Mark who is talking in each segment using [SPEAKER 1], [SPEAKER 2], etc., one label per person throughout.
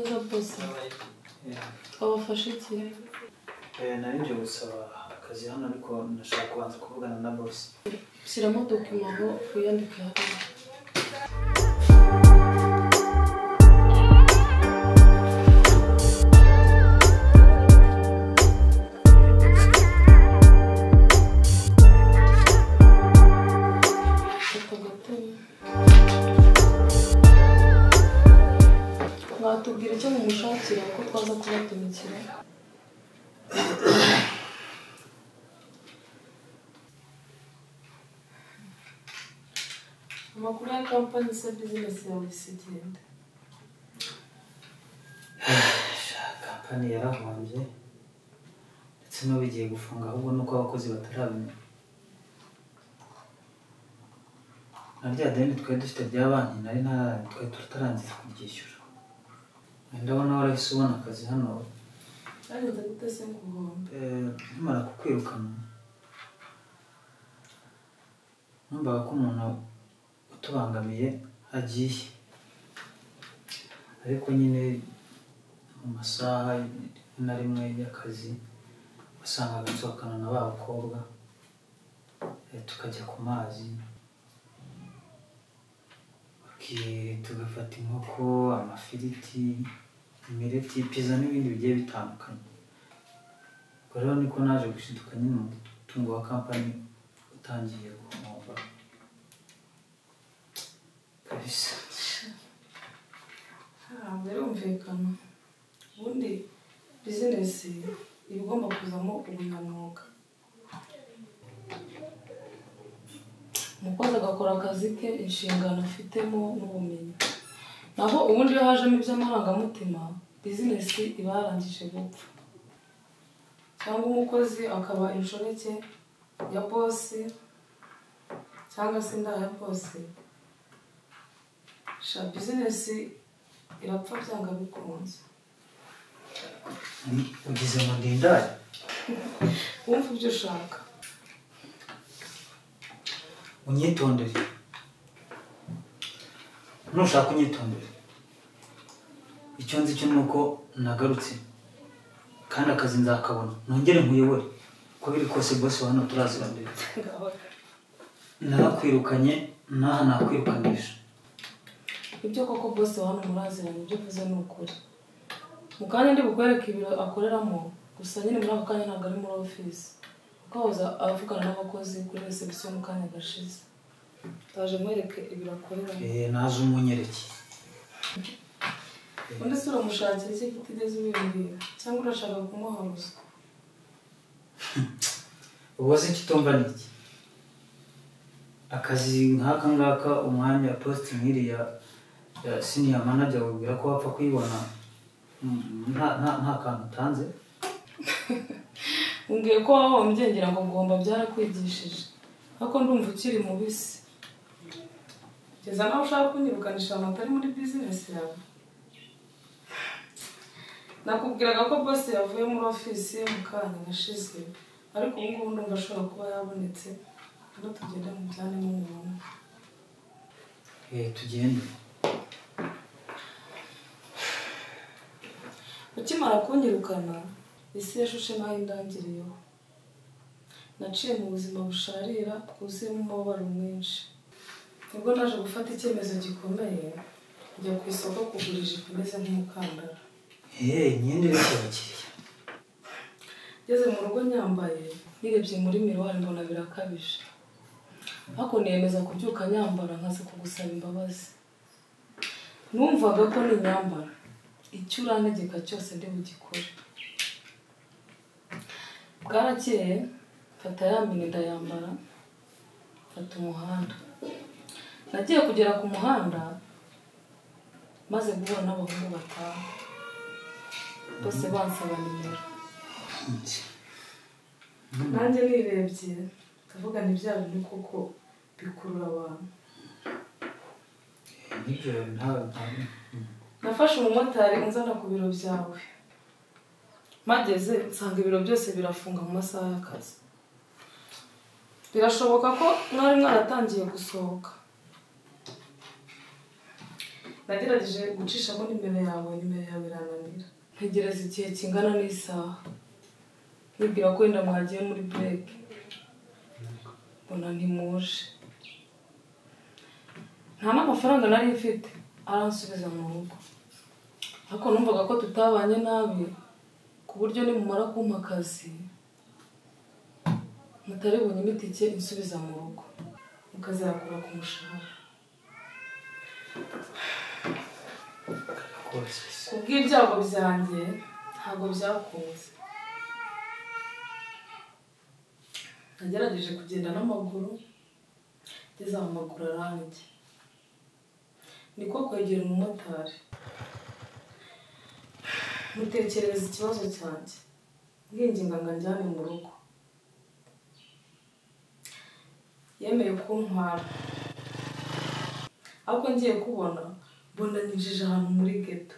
[SPEAKER 1] gusaba abafashe
[SPEAKER 2] nari nje gusaba akazi hano ariko nashaka kubanza kuvugana na bosi
[SPEAKER 1] shyiramo dokima aho wiyandike hariya Fata agatoki. mwatubwira icyo mumushatira ko twaza kubatumikira amakuru ya kampani isa bizinesi yawe isigenda
[SPEAKER 2] kampani yarahombye ndetse n'ubu igiye gufunga ahubwo nuko abakozi batarabimenya na rya deni twari dufite rya banki nari nta- twari tutarangiza kuryishyura ndabona warahise ubona akazi hano
[SPEAKER 1] kandi ndagutese ku nkombe
[SPEAKER 2] Eh, nkimara kukwirukana numvaga ko umuntu utubangamiye agiye ariko nyine mu masaha rimwe na rimwe y'akazi wasangaga nsohokana na ba bakobwa eh, tukajya ku mazi baki- tugafata inkoko amafiriti imireti pizza n'ibindi bigiye bitandukanye ubwo rero niko naje gushiduka nyine umutungo wa kampani utangiye guhomba kabisa
[SPEAKER 1] ntabwo birumvikana ubundi bizinesi iba igomba kuzamo ubunyamwuga umukozi agakora akazi ke inshingano afitemo n'ubumenyi naho ubundi iyo hajemo iby'amarangamutima bizinesi iba yarangije gupfa cyangwa umukozi akaba inshoreke ya bosi cyangwa se inda ya bosi sha bizinesi irapfa byanga bikunze
[SPEAKER 2] Ni- ugize ngo ndindare
[SPEAKER 1] wumva ibyo ushaka
[SPEAKER 2] unyitondere nushaka unyitondere icyo nzi cyo ni uko nagarutse kandi akazi nzakabona nongere nkuyobore uko biri kose bose wa hano turazira mbere narakwirukanye n'aha nakwirukanisha
[SPEAKER 1] ibyo koko bose hano muraziranye ibyo uvuze ni ukuri mu kanya ndi bukwereke ibiro akoreramo gusa nyine muri ako kanya ntabwo ari muri ofisi kuko ahoza avugana n'abakozi kuri resebusiyo mu kanya gashize ndaje mwereke ibiro akoreramo
[SPEAKER 2] Eh, naje umunyereke
[SPEAKER 1] undi si uramushakira icyo kitigeze ubibwira cyangwa urashaka kumuha ruswa
[SPEAKER 2] ubuze ikitumva ni iki akazi nk'aka ngaka umwanya posite nk'iriya ya siniya manager wibwira ko wapfa kuyibona mm, nta- nta nta kantu utanze
[SPEAKER 1] umbwiye ko wahombye ngira ngo ngomba byarakwigishije ariko ndumva ukiri mubisi kugeza nawe ushaka kunyirukanisha ahantu atari muri bizinesi yawe nakubwiraga ko bose yavuye muri ofisi mu kanya gashize ariko ubu ngubu ndumva ashobora kuba yabonetse rero tugende mu byane n'umuntu
[SPEAKER 2] Eh, tugende
[SPEAKER 1] ukimara kunyirukana isi yashushe naho indangiriyeho naciye mu buzima busharira bwuzuyemo umubabaro mwinshi nibwo naje gufata icyemezo gikomeye njya ku isoko kugura ijipo imeze nk'umukandara
[SPEAKER 2] Eh, imyenda ireshya abakiriya
[SPEAKER 1] ngeze mu rugo nyambaye nirebye muri miruwari mbona birakabije ariko niyemeza kubyuka nyambara nkaza kugusaba imbabazi numvaga ko ninyambara icyo urantegeka cyose ndi bugikore bwarakeye mfata ya mini ndayambara mfata umuhanda nagiye kugera ku muhanda maze guhura n'abahungu batanu bose bansaba nimero nanjye nirebye ndavuga ni bya bintu koko bikurura abantu
[SPEAKER 2] Eh, nibyo nta nta- mm.
[SPEAKER 1] nafashe umumotari unzana ku biro byawe mageze nsanga ibiro byose birafunga mu masaha y'akazi birashoboka ko mwari mwaratangiye gusohoka nagerageje gucishamo nimero yawe nimero yawe irananira ntegereza igihe kingana n'isaha nibwira ko wenda mwagiye muri bureke mbona ntimuje nta n'amafaranga nari mfite aransubiza mu rugo ariko numvaga ko tutabanye nabi ku buryo nimumara kumpa akazi mutari bunyime itike insubiza mu rugo mukazakura ku mushahara
[SPEAKER 2] rwose se
[SPEAKER 1] ku bw'ibyago byanjye ntabwo byakunze nagerageje kugenda n'amaguru ngeze mu maguru aranjye niko kwegera umumotari mutekerereza ikibazo cyanjye mwinginga ngo anjyane mu rugo yemeye kuntwara ariko ngiye kubona mbona ninjije ahantu muri geto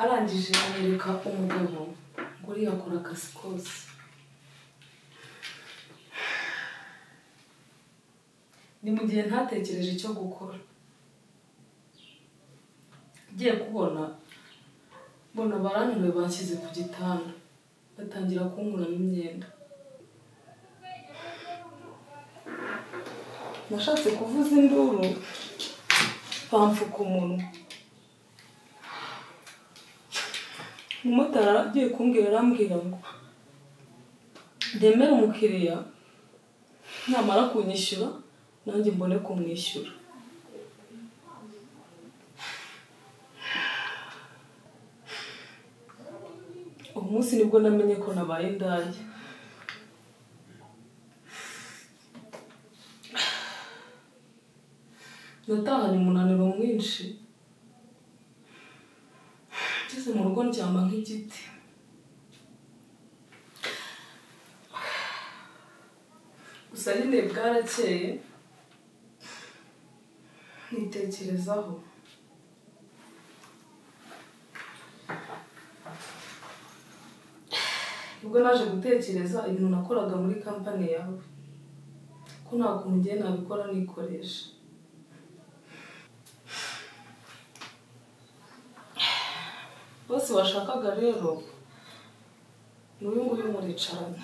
[SPEAKER 1] arangije anyereka umugabo ngo uriya akora akazi kose ni mu gihe ntatekereje icyo gukora ngiye kubona mbona barananiwe banshyize ku gitanda batangira kunkuramo imyenda nashatse kuvuza induru bamfuka umunwa umumotari agiye kumbwira arambwira ngo ndemere umukiriya namara kunyishyura nanjye mbone kumwishyura uwo munsi nibwo namenye ko nabaye indaya natahanye umunaniro mwinshi ngeze mu rugo ndyama nk'igiti gusa nyine bwarakeye nitekerezaho ubwo naje gutekereza ibintu nakoraga muri kampani yawe ko nta kuntu ngiye nabikora nikoresha bose bashakaga rero ni uyu nguyu muricarana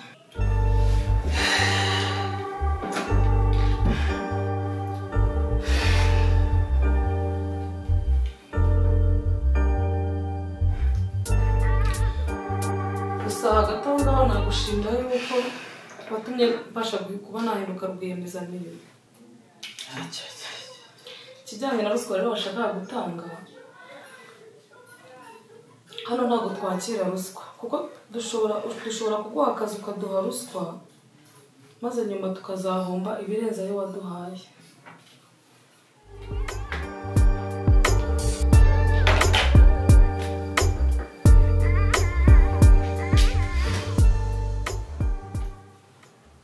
[SPEAKER 1] gusa hagati aho ngaho nagushimira yuko watumye mbasha kuba nahinduka rwiyemezamirimo
[SPEAKER 2] Acya, acya, acya.
[SPEAKER 1] ikijyanye na ruswa rero bashaka gutanga hano ntabwo twakira ruswa kuko dushobora dushobora kuguha akazi ukaduha ruswa maze nyuma tukazahomba ibirenze ayo waduhaye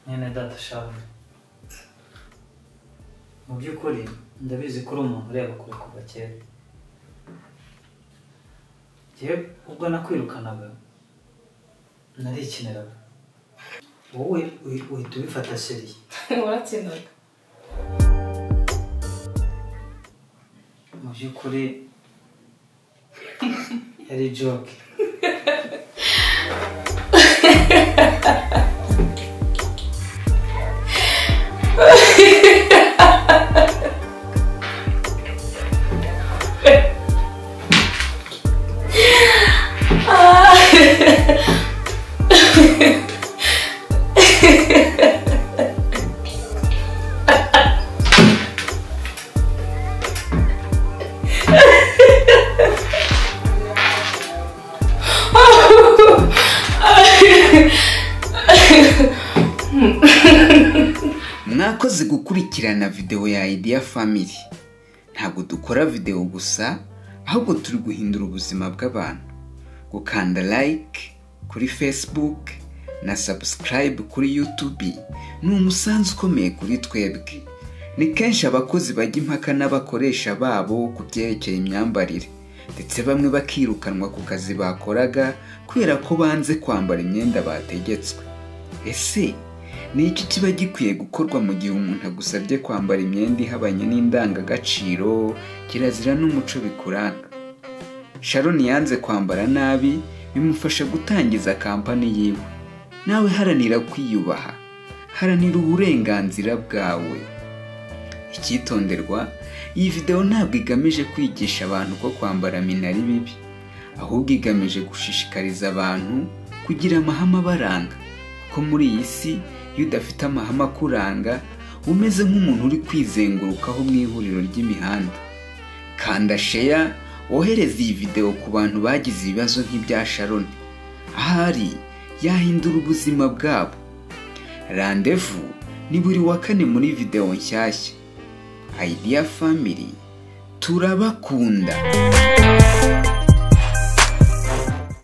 [SPEAKER 2] mwene data shavu mu by'ukuri ndabizi ko uri umuntu ureba kure kuva kera njyewe ubwo nakwirukanaga narikiniraga wowe uhi- uhita ubifata seriye
[SPEAKER 1] warakinaga
[SPEAKER 2] mu by'ukuri yari joke
[SPEAKER 3] mwakoze gukurikirana videwo ya idea family ntabwo dukora videwo gusa ahubwo turi guhindura ubuzima bw'abantu gukanda like kuri facebook na subscribe kuri youtube ni umusanzu ukomeye kuri twebwe ni kenshi abakozi bajya impaka n'abakoresha babo ku byerekeye imyambarire ndetse bamwe bakirukanwa ku kazi bakoraga kubera ko banze kwambara imyenda bategetswe ese ni iki kiba gikwiye gukorwa mu gihe umuntu agusabye kwambara imyenda ihabanye n'indangagaciro kirazira n'umuco bikuranga sharon yanze kwambara nabi bimufasha gutangiza kampani yiwe nawe haranira kwiyubaha haranira uburenganzira bwawe icyitonderwa iyi videwo ntabwo igamije kwigisha abantu ko kwambara mina ari bibi ahubwo igamije gushishikariza abantu kugira amahame abaranga ko muri iyi si iyo udafite amahame akuranga umeze nk'umuntu uri kwizengurukaho mu ihuriro ry'imihanda kanda sheya wohereze iyi videwo ku bantu bagize ibibazo nk'ibya sharon ahari yahindura ubuzima bwabo randevu ni buri wa kane muri videwo nshyashya idea family turabakunda